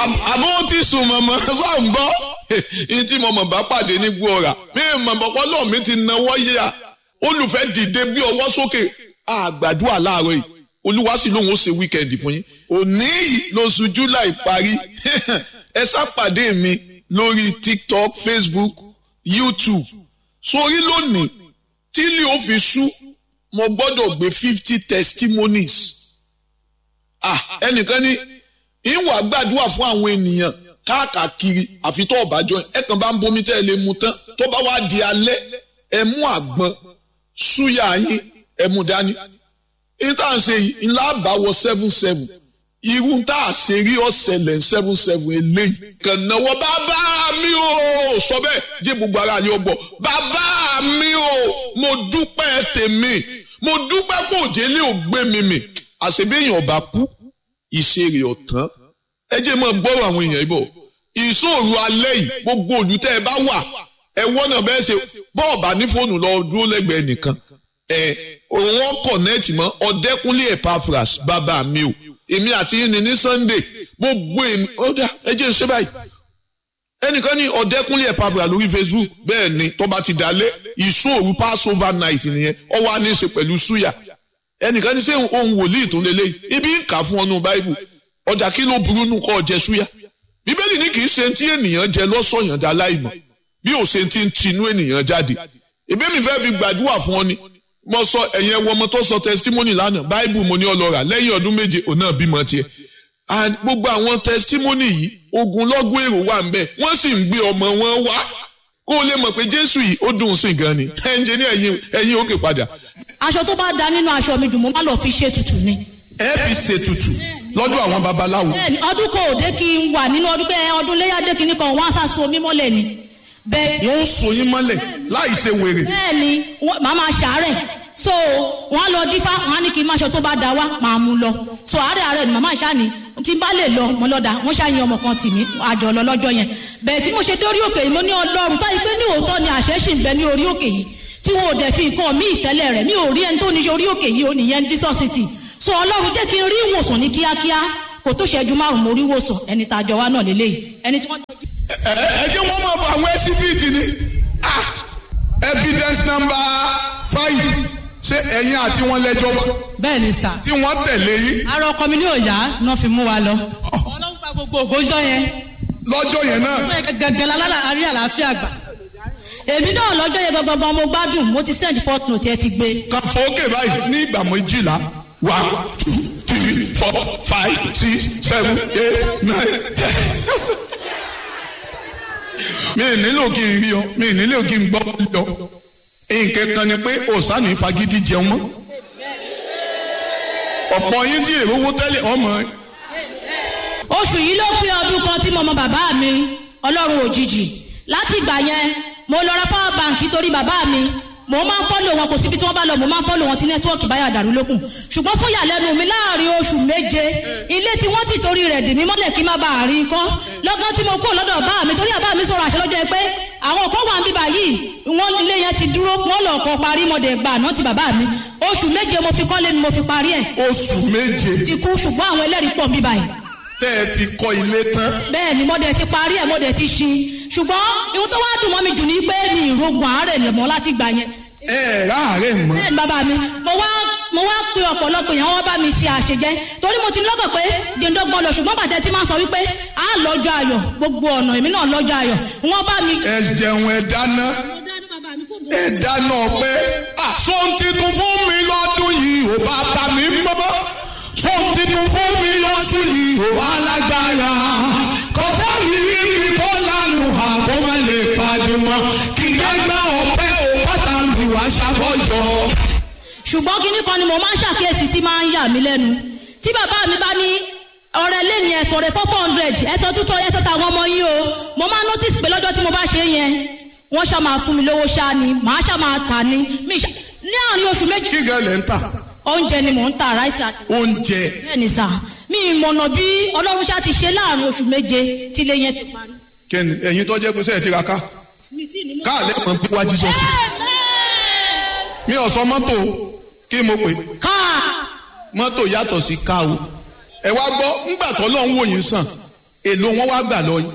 àbó ti sùn mọ̀mọ́ sọ ń gbọ́ ní tí mo mọ̀ bá pàdé ní gbọ́ra mi mọ̀ bọ́pọ́ lọ́ọ̀ mi ti náwó yíya olùfẹ́ dìde bí ọwọ́ sókè àgbàdua láàárọ̀ yìí olúwa sì lóun ó ṣe wíkẹ́ndì fún yín òní yìí lóṣù july parí ẹ sápàdé mi lórí tiktok facebook youtube sórí lónìí tí ilé ó fi sú mo gbọ́dọ̀ gbé fifty testimonies ah ẹnìkan ní ìwà gbàdúrà fún àwọn ènìyàn káàkiri àfi tó ọ̀bájọ́ ẹ kàn bá ń bomi tẹ́ ẹ lè mu tán tó bá wá di alẹ́ ẹ mú àgbọn súyà yín ẹ mú dání ìta ṣe yìí ńlá àbáwọ seven seven irú tá a ṣe rí ọ̀sẹ̀lẹ̀ seven seven eléyìí kàn náwó bàbá mi ò sọ bẹ́ẹ̀ jẹ́ gbogbo ara ni ó gbọ́ bàbá mi ò mo dúpẹ́ tèmi mo dúpẹ́ kó òjèlé ò gbé mi mì àṣebéyàn ọba kú ìṣeré ọ̀tán ẹ jẹ́ mọ́ gbọ́rọ̀ àwọn èèyàn ibò ìṣòro alẹ́ yìí gbogbo olùtẹ́ ẹ bá wà ẹ wọ́nà bẹ́ẹ̀ ṣe bọ́ọ̀bà ní fóònù lọ dúró lẹ́gbẹ̀ẹ́ nìkan ẹ òun kọ̀nẹ́ẹ̀tì mọ́ ọ̀dẹ́kúnlé Epaphras bàbá mi o èmi àti yín ni ní Sunday gbogbo èmi ó dà ẹ jẹ́ ṣe báyìí ẹnìkan ní ọ̀dẹ́kúnlé Epaphras lórí Facebook bẹ́ẹ̀ ni tó bá ti dalẹ̀ ìṣòro Passover night nìyẹn ó wá ní í ṣe pẹ̀lú súyà ẹnìkan ní ṣé ohun wòlíì tó lélẹ́yìí ibi ń kà fún ọnù báíbù ọjà kí ló burú nù kọ́ jẹ súyà bíbélì ní kì í ṣe tí ènìyàn jẹ lọ́sọ̀yàn dá láìmọ̀ bí ò ṣe ti ń tinú ènìyàn jáde ìbí mi fẹ́ fi gbàdúrà fún ọ ni mo sọ ẹ̀yìn ẹwọ ọmọ tó sọ testimony lánàá báíbù mo ní ọlọ́ra lẹ́yìn ọdún méje òun náà bímọ tiẹ̀ gbogbo àwọn testimony yìí ogunlọ́gọ̀ èrò wà ń bẹ̀ wọ́n sì ń gbé ọmọ wọn wá kó o lè mọ̀ pé jésù yìí ó dùn sí gan ni ẹnjẹ ní ẹ̀yìn ẹ̀yìn òkè padà. aṣọ tó bá da nínú aṣọ mi dùn mo má lọ fi ṣe tutù ni. ẹ fi ṣètùtù lọ́dọ̀ àwọn babaláwo. bẹ́ẹ̀ni ọdún kò dé kí n wà nínú ọdún pé ọdún léyàdé kìíní kan wọn á sá so mí mọ́lẹ̀ ni. bẹ́ẹ̀ wọ́n ń so yín mọ́lẹ̀ láì ṣe wèrè. bẹ́ẹ̀ni màá máa ṣàárẹ̀ so wọn á lọ dífá wọn á ní kí n máṣọ tó bá da wá máa mú lọ so àárẹ̀ àárẹ̀ ni màmá ìṣá ni tí n bá lè lọ mo lọ́dà wọ́n ṣàyìn ọmọ kan tì mí àjọ lọ lọ́jọ́ yẹn bẹ́ẹ̀ tí mo ṣe dé orí òkè yìí mo ní ọlọ́run táyì pé ní òótọ́ ni àṣẹ ṣì ń bẹ ní orí òkè yìí tí wọn ò dẹ̀ fi nǹkan mí ìtẹ́lẹ̀ rẹ̀ mi ò rí ẹni tó ní ṣe orí òkè yìí ó nìyẹn Jesus city so ọlọ́run jẹ́ kí n rí ìwòsàn ní kíákíá kò tó ṣẹ́jú márùn mo rí ìwòsàn ẹni tá a jọ wá náà lélẹ́yìí ẹni tí wọ́n. ẹ jẹ́ wọ́n máa bọ àwọn ẹsífìtì ni evidence number five ṣé ẹ̀yin àti wọn lẹ́jọ́ wá bẹ́ẹ̀ ni sà. tí wọ́n tẹ̀lé yín ara ọkọ mi ní òòyà náà fi mú wa lọ. ọlọ́run pa gbogbo ògójọ́ yẹn. lọ́jọ́ yẹn náà gẹ́gẹ́ lálára àrí àlàáfíà gbà. èmi náà lọ́jọ́ yẹn gangan mo gbádùn mo ti send fourth note ẹ ti gbé. kan fòókè báyìí ní ìgbà méjìlá one two three four five six seven eight nine ten. mi ì nílò kí n rí ọ mi ì nílò kí n gbọ́ lọ nǹkan kan ni pé òsánì fagídí jẹun mọ́ ọ̀pọ̀ yín tí èrò owó tẹ́lẹ̀ ọmọ oṣù yìí ló pé ọdún kan tí mo mọ bàbá mi ọlọ́run òjijì láti ìgbà yẹn mo lọ ra power bank torí bàbá mi mo máa ń fọ́lò wọn kò síbi tí wọ́n bá lọ mo máa ń fọ́lò wọn tí nẹ́tíwọ́ọ̀kì báyà dàrú lókun ṣùgbọ́n fún ìyàlẹ́nu mi láàrin oṣù méje ilé tí wọ́n ti torí rẹ̀ dì mí mọ́lẹ̀ kí n má bàa rí i kọ́ lọ́gán tí mo kúrò lọ́dọ̀ bá mi torí àbá mi sọ̀rọ̀ àṣẹ lọ́jọ́ pé àwọn kan wà ń bíbà yìí wọ́n ilé yẹn ti dúró wọ́n lọ kọ́ parí mọ́dẹ̀ gbà náà ti bàbá mi oṣù méje mo fi kọ́lé ni mo fi parí ẹ̀ oṣù méje ti kú ṣùgbọ́n àwọn ẹlẹ́rìí pọ̀ ń bíbà yìí tẹ́ ẹ fi kọ́ ilé tán bẹ́ẹ̀ ni mo dẹ̀ ti parí ẹ̀ mo dẹ̀ ti ṣí ṣùgbọ́n ihun tó wá dùn mọ́ mi jù ní pé mi ìrogun àárẹ̀ lẹ̀ mọ́ láti gbà yẹn ẹ ẹ ráàárẹ̀ mọ́ bẹ́ẹ̀ ni bàbá mi mo wá mo wá pe ọ̀pọ̀lọpọ̀ èèyàn wọ́n bá mi ṣe àṣejẹ́ torí mo ti lọ́kàn pé jẹ́ndọ́gbọ́n lọ ṣùgbọ́n bàtẹ́ tí máa ń sọ wípé a lọ́jọ́ ayọ̀ gbogbo ọ̀nà èmi náà lọ́jọ́ ayọ̀ wọ́n bá mi. ẹ jẹun ẹ dáná ẹ dáná pé sọ́n titun fún mi lọ́dún yìí ò bá bá mi mọ́ sọ́n titun fún mi lọ́dún yìí ò wá lágbára kọjá mi rí mi kó lánàá àbó má lè pàdé mọ́ kí gbẹ́gbẹ́ ọ̀pẹ́ ò bàtà mi wá ṣàbọ̀jọ́. ṣùgbọ́n kinní kan ni mo máa ń ṣàkíyèsí tí máa ń yà mí lẹ́nu tí bàbá mi bá ní ọ̀rẹ́ lẹ́ni ẹ̀sọ̀ rẹ̀ four hundred ẹ̀sọ̀ tútọ̀ ẹ̀sọ̀ tàwọn ọmọ yìí o mo máa notice pé lọ́jọ́ tí mo bá ṣe é yẹn wọ́n ṣá máa fún mi lówó ṣá ni màá ṣá máa tà ní mi ṣá ní àárín oṣù méjì kí gẹ́lẹ̀ ń tà oúnjẹ ni mò ń ta ráìsì àti oúnjẹ bẹ́ẹ̀ ni sà mi ìmọ̀nà bí ọlọ́run ṣá ti ṣe láàárín oṣù méje tí ilé yẹn fi parí. kẹ́ni ẹ̀yin tó jẹ́ pé sẹ́ẹ̀ ti ra ká káàlẹ́ mọ̀ bí wá Jesus city mi ò sọ mọ́tò kí mo pè káà mọ́tò yàtọ̀ sí ká o ẹ wá gbọ́ ńgbà tó lọ́n wò yín sàn èlò wọn wá gbà lọ yín